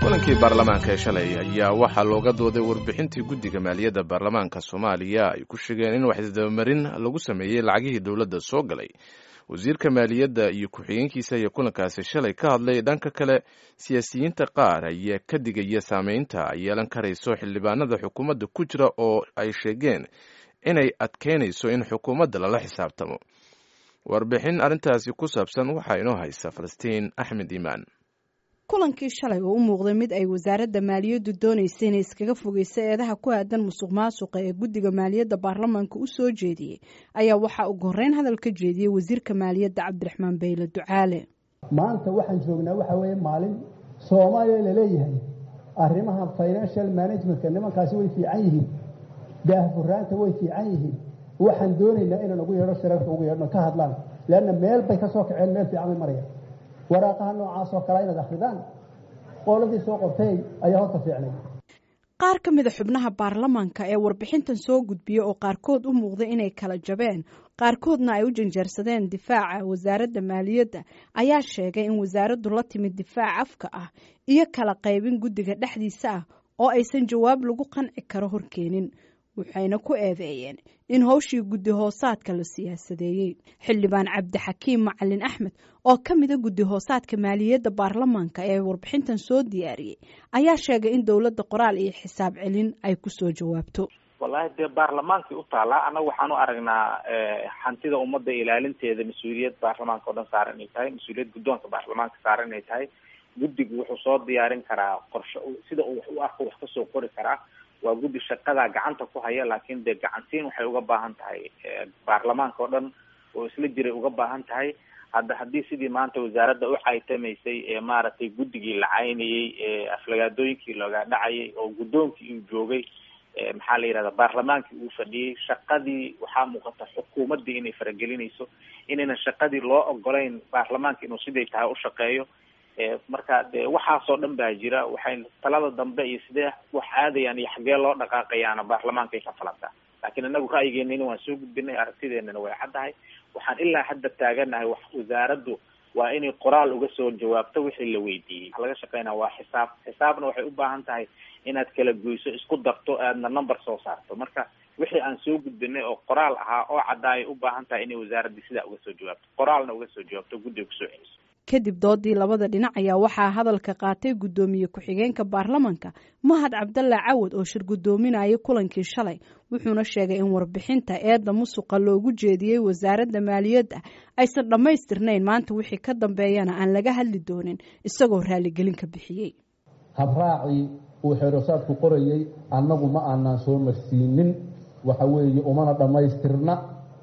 kulankii baarlamaanka ee shalay ayaa waxaa looga dooday warbixintii guddiga maaliyadda baarlamaanka soomaaliya ay ku sheegeen in waxisdabamarin lagu sameeyey lacagihii dowladda soo galay wasiirka maaliyadda iyo ku-xigeenkiisa ayaa kulankaasi shalay ka hadlay dhanka kale siyaasiyiinta qaar ayaa ka digaya saameynta ay yeelan karayso xildhibaanada xukuumadda ku jira oo ay sheegeen inay adkeynayso in xukuumadda lala xisaabtamo warbixin arrintaasi ku saabsan waxaa inoo haysa falastiin axmed iimaan kulankii shalay oo u muuqday mid ay wasaaradda maaliyaddu doonaysay inay iskaga fogeyso eedaha ku aadan musuq maasuqa ee guddiga maaliyadda baarlamaanka u soo jeediyey ayaa waxaa ugu horreyn hadal ka jeediyey wasiirka maaliyadda cabdiraxmaan bayle ducaale maanta waxaan joognaa waxa weeye maalin soomaaliya laleeyahay arrimaha financial managementka nimankaasi way fiican yihiin daahfuraanta way fiican yihiin waxaan doonaynaa inaan ugu yeedho shirarka ugu yeedhno ka hadlaan leanna meel bay ka soo kaceen meel fiican bay marayaan waraaqaha noocaas oo kale inaad akridaan qooladii soo qortay ayaa horta fiicnay qaar ka mida xubnaha baarlamaanka ee warbixintan soo gudbiya oo qaarkood u muuqday inay kala jabeen qaarkoodna ay u janjeersadeen difaaca wasaaradda maaliyadda ayaa sheegay in wasaaraddu la timid difaac afka ah iyo kala qaybin guddiga dhexdiisa ah oo aysan jawaab lagu qanci karo horkeenin waxayna ku eedeeyeen in howshii guddi hoosaadka la siyaasadeeyey xildhibaan cabdixakiim macalin axmed oo ka mida guddi hoosaadka maaliyadda baarlamaanka ee warbixintan soo diyaariyey ayaa sheegay in dowladda qoraal iyo xisaab celin ay kusoo jawaabto wallahi dee baarlamaankii u taalaa annaga waxaan u aragnaa hantida ummadda ilaalinteeda mas-uuliyad baarlamaanka o dhan saaran inay tahay mas-uuliyad guddoonka baarlamaanka saaran inay tahay guddigu wuxuu soo diyaarin karaa qorshe sida uu wax u arko wax kasoo qori karaa waa guddi shaqadaa gacanta ku haya laakiin dee gacansiin waxay uga baahan tahay baarlamaanka oo dhan oo isla jiray uga baahan tahay hadda haddii sidii maanta wasaaradda u caytamaysay ee maaragtay guddigii la caynayey ee aflagaadooyinkii looga dhacayay oo guddoonkii uu joogay maxaa la yihahda baarlamaankii uu fadhiyey shaqadii waxaa muuqata xukuumaddii inay faragelinayso inaynan shaqadii loo ogolayn baarlamaanka inuu siday tahay u shaqeeyo marka de waxaasoo dhan baa jira waxay talada dambe iyo sidee wax aadayaan iyo xaggee loo dhaqaaqayaana baarlamaanka ay ka falantaa laakiin inagu ra'yigeenina waan soo gudbinay aragtideenana way caddahay waxaan ilaa hadda taaganahay wax wasaaraddu waa inay qoraal uga soo jawaabto wixii la weydiiyey waxa laga shaqeynaya waa xisaab xisaabna waxay u baahan tahay inaad kala goyso isku darto aadna number soo saarto marka wixii aan soo gudbinay oo qoraal ahaa oo caddaayay u baahan tahay inay wasaaraddii sidaa uga soo jawaabto qoraalna uga soo jawaabto guddiga kusoo celiso kadib doodii labada dhinac ayaa waxaa hadalka qaatay guddoomiye ku-xigeenka baarlamanka mahad cabdalla cawad oo shir guddoominayay kulankii shalay wuxuuna sheegay in warbixinta eedda musuqa loogu jeediyey wasaaradda maaliyadda aysan dhammaystirnayn maanta wixii ka dambeeyana aan laga hadli doonin isagoo raaligelin ka bixiyey habraacii uu xeerosaadku qorayey annagu ma aanaan soo marsiinin waxa weeye umana dhammaystirna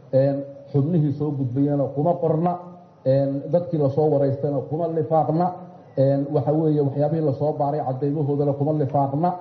xubnihii soo gudbayana kuma qorna dadkii lasoo waraystana kuma lifaaqna waxa weeye waxyaabihii lasoo baaray cadeymahoodana kuma lifaaqna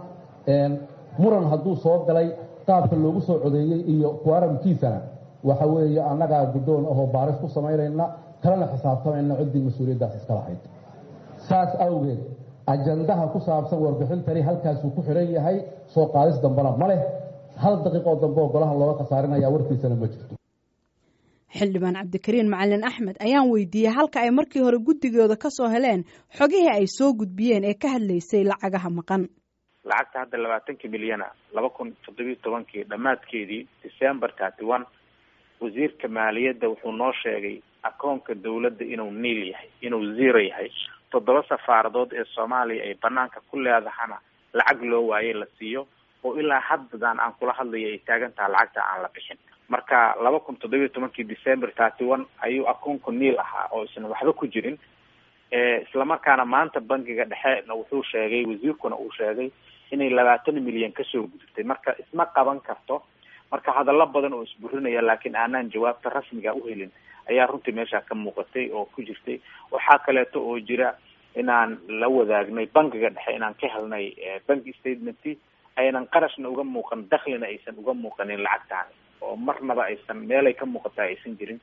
muran hadduu soo galay qaabka loogu soo codeeyey iyo kuaramkiisana waxa weeye annagaa guddoon ahoo baaris ku samaynayna kalena xisaabtamayna ciddii mas-uuliyaddaas iska lahayd saas awgeed ajandaha ku saabsan warbixintani halkaasuu ku xidhan yahay soo qaadis dambena ma leh hal daqiiqoo dambe oo golahan looga khasaarinaya warkiisana ma jirto xildhibaan cabdikariin macalin axmed ayaan weydiiyey halka ay markii hore guddigooda ka soo heleen xogihii ay soo gudbiyeen ee ka hadlaysay lacagaha maqan lacagta hadda labaatankii milyana laba kun toddobiyo tobankii dhammaadkeedii december thirty one wasiirka maaliyadda wuxuu noo sheegay akoonka dawladda inuu niil yahay inuu zero yahay toddoba safaaradood ee soomaaliya ay banaanka ku leedahana lacag loo waayey la siiyo oo ilaa haddadan aan kula hadlayo ay taagan taha lacagta aan la bixin marka laba kun toddobiyo tobankii december thirty one ayuu akoonku niil ahaa oo isan waxba ku jirin islamarkaana maanta bankiga dhexena wuxuu sheegay wasiirkuna uu sheegay inay labaatan milyan kasoo gudubtay marka isma qaban karto marka hadallo badan oo isburinaya laakiin aanaan jawaabta rasmiga uhelin ayaa runtii meesha ka muuqatay oo ku jirtay waxaa kaleeto oo jira inaan la wadaagnay bankiga dhexe inaan ka helnay bank statement aynan qarashna uga muuqan daklina aysan uga muuqanin lacagtaani oo marnaba aysan meelay ka muuqata aysan jirin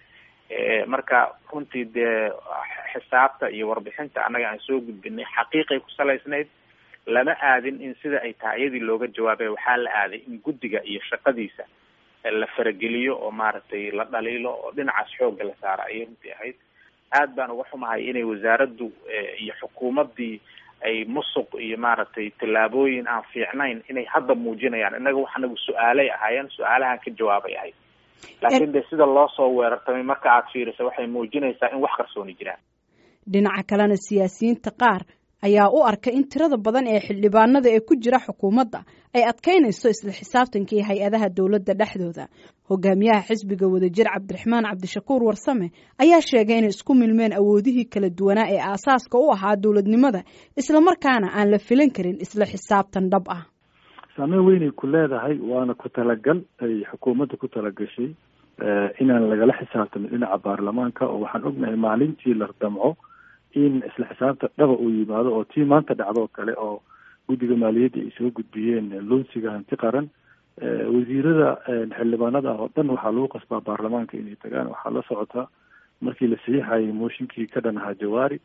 marka runtii dee xisaabta iyo warbixinta annaga aan soo gudbinay xaqiiqay ku salaysnayd lama aadin in sida ay tahay iyadii looga jawaabay waxaa la aaday in guddiga iyo shaqadiisa la farageliyo oo maaragtay la dhaliilo oo dhinacaas xoogga la saara ayay runtii ahayd aad baan uga xumahay inay wasaaraddu iyo xukuumaddii ay musuq iyo maaragtay tallaabooyin aan fiicnayn inay hadda muujinayaan innaga wax anagu su-aalay ahaayeen su-aalahan ka jawaabay ahayd laakiin de sida loo soo weerartamay marka aad fiiriso waxay muujinaysaa in wax qarsooni jiraan dhinaca kalena siyaasiyiinta qaar ayaa u arka in tirada badan ee xildhibaanada ee ku jira xukuumadda ay adkaynayso isla xisaabtankii hay-adaha dowladda dhexdooda hogaamiyaha xisbiga wadajir cabdiraxmaan cabdishakuur warsame ayaa sheegay inay isku milmeen awoodihii kala duwanaa ee aasaaska u ahaa dowladnimada islamarkaana aan la filan karin isla xisaabtan dhab ah saameyn weynay ku leedahay waana ku talagal ay xukuumadda ku talagashay inaan lagala xisaabtamin dhinaca baarlamaanka oo waxaan ognahay maalintii la damco in isla xisaabta dhaba uu yimaado oo tii maanta dhacdoo kale oo guddiga maaliyadda ay soo gudbiyeen loonsiga hanti qaran wasiirada xildhibaanada ah oo dhan waxaa lagu qasbaa baarlamaanka inay tagaan waxaa la socotaa markii la saxiixayay mooshinkii ka dhan ahaa jawaari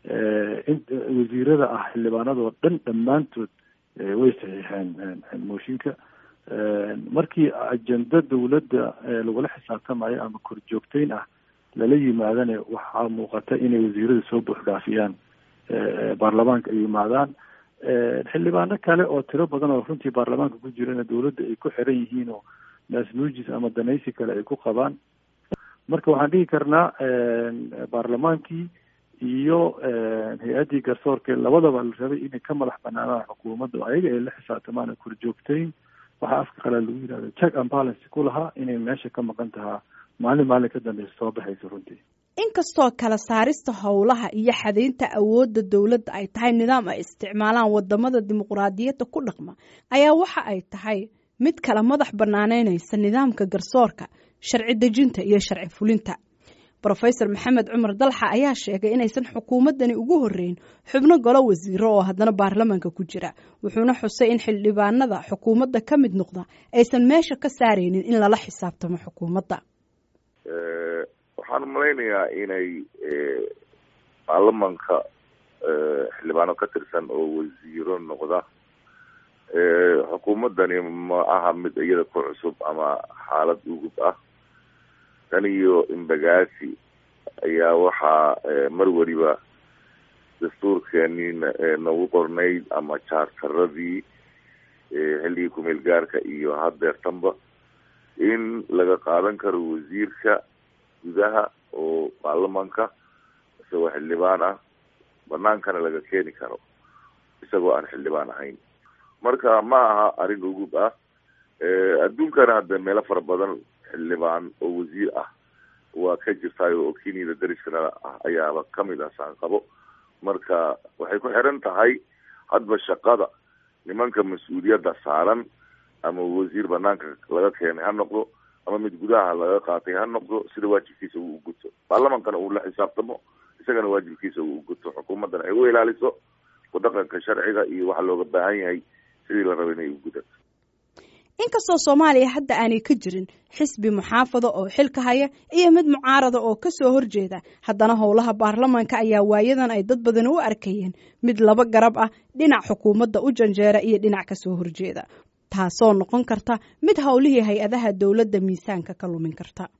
wasiirada ah xildhibaanadoo dhan dhammaantood way saxiixeen mooshinka markii ajenda dawladda lagula xisaabtamayo ama korjoogteyn ah lala yimaadana waxaa muuqata inay wasiirada soo buuxdhaafiyaan baarlamaanka ay yimaadaan xildhibaano kale oo tiro badan oo runtii baarlamaanka ku jirana dawladda ay ku xiran yihiin oo naasnuujis ama danaysi kale ay ku qabaan marka waxaan dhihi karnaa baarlamaankii iyo hay-addii garsoorka labadaba la rabay inay ka madax banaanaan xukuumadda ayaga ay la xisaabtamaan korjoogteyn waxaa afka qalaa lagu yidhahda check and balance ku lahaa inay meesha ka maqan tahaa maalin maalin ka dambeysa soo baxaysa runtii inkastoo kala saarista howlaha iyo xadaynta awoodda dowladda ay tahay nidaam ay isticmaalaan wadamada dimuqraadiyadda ku dhaqma ayaa waxa ay tahay mid kala madax banaanaynaysa nidaamka garsoorka sharci dejinta iyo sharci fulinta rofesor maxamed cumar dalxa ayaa sheegay inaysan xukuumaddani ugu horeyn xubno golo wasiiro oo haddana baarlamaanka ku jira wuxuuna xusay in xildhibaanada xukuumadda ka mid noqda aysan meesha ka saaraynin in lala xisaabtamo xukuumadda waxaan malaynayaa inay baarlamanka xildhibaano ka tirsan oo wasiiro noqda xukuumaddani ma aha mid iyada ku cusub ama xaalad ugub ah tan iyo imbagaasi ayaa waxaa mar weliba dastuurkeenii nagu qornayd ama jaartaradii xilligii kumeel gaarka iyo haddeertanba in laga qaadan karo wasiirka gudaha oo baarlamanka isagoo xildhibaan ah banaankana laga keeni karo isagoo aan xildhibaan ahayn marka ma aha arrin ugub ah adduunkana hadda meelo fara badan xildhibaan oo wasiir ah waa ka jirtaayo oo kenyada dariskana ah ayaaba kamid ah saanqabo marka waxay ku xiran tahay hadba shaqada nimanka mas-uuliyadda saaran ama wasiir banaanka laga keenay ha noqdo ama mid gudaha laga qaatay ha noqdo sida waajibkiisa uu uguto baarlamankana uu la xisaabtamo isagana waajibkiisa uu uguto xukuumaddana ay u ilaaliso kudhaqanka sharciga iyo waxa looga baahan yahay sidii la raba inay ugudato inkastoo soomaaliya hadda aanay ka jirin xisbi muxaafado oo xilka haya iyo mid mucaarada oo ka soo horjeeda haddana howlaha baarlamaanka ayaa waayadan ay dad badan u arkayeen mid laba garab ah dhinac xukuumadda u janjeera iyo dhinac ka soo horjeeda taasoo noqon karta mid howlihii hay-adaha dowladda miisaanka ka lumin karta